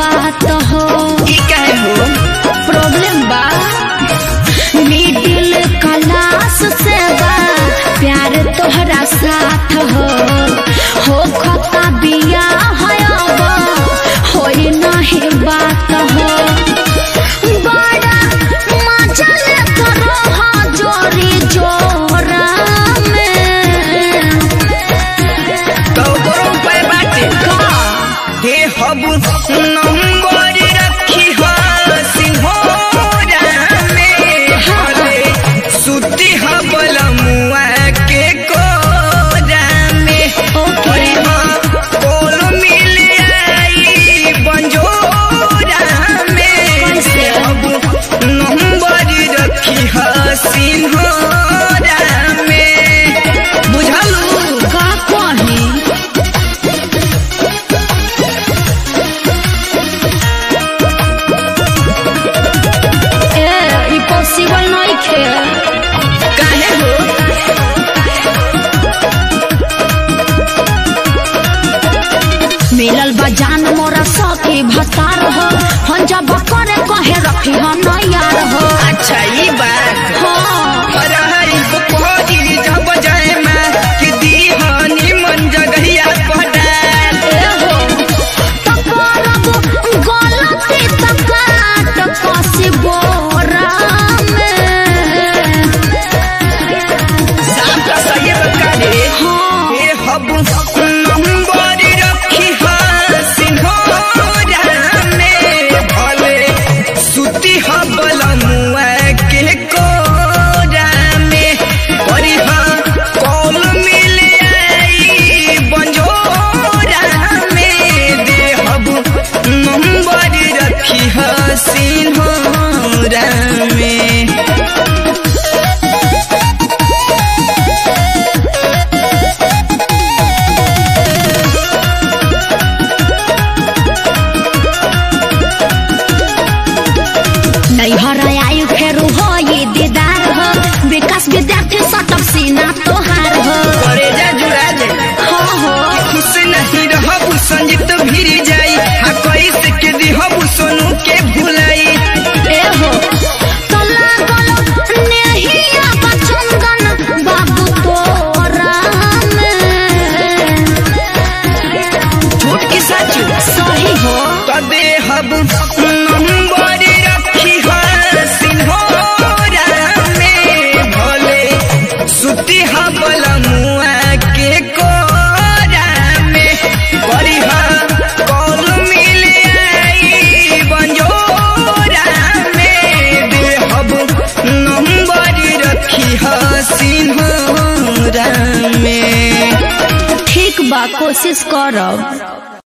बात हो ई काहे हो प्रॉब्लम बा मिडिल क्लास से बा प्यार तोहरा साथ हो हो खता बिया है अब होई नहीं बात हो बड़ा मजा लेत रह जोरी जोरा में तो करो उपाय बाटे का हे हबु नंबर रखी हो सिंहोरा में हले सुती हबल मुआ के कोरा में ओके अरे हाँ, कोल मिल आई बंजोरा में कैसे? अब नंबर रखी हो सिंहोरा में बुझलू का कही ए ई पॉसिबल नहीं खे काहे हो मिलल बा जान मोरा सखी भतार हो हम जब करे कहे रखी हम यार हो अच्छा ई बात हाँ अरे बुकोरी जब जाए मैं कि दीहानी मन जगहिया पटाल ए हो तो करब गलती तो काट कसी बोरा में साफ का सही बता दे हाँ हे हब नंबर रखी है सिंहोरा में भले सुती हबल मुआ के कोरा में परी हाँ कॉल मिल आई बंजोरा में दे हब नंबर रखी है सिंहोरा में नैहर आयु फेरू हो ये दीदार हो विकास विद्यार्थी सटक सीना तोहार हो करे जा जुड़ा जा हो हो खुश नहीं रहबू संजीत भिरी जाई हा कैसे के दिहबू सोनू के भुलाई ए हो तो लागल नेहिया बचंदन बाबू तोरा में झूठ की सच सही हो तो देहब नंबर रखी है सिंहोरा में भले सुती हबल मुआ के कोरा में बड़ी कॉल मिल आई बंजोरा में देहब नंबर रखी है सिंहोरा में ठीक बा कोशिश करब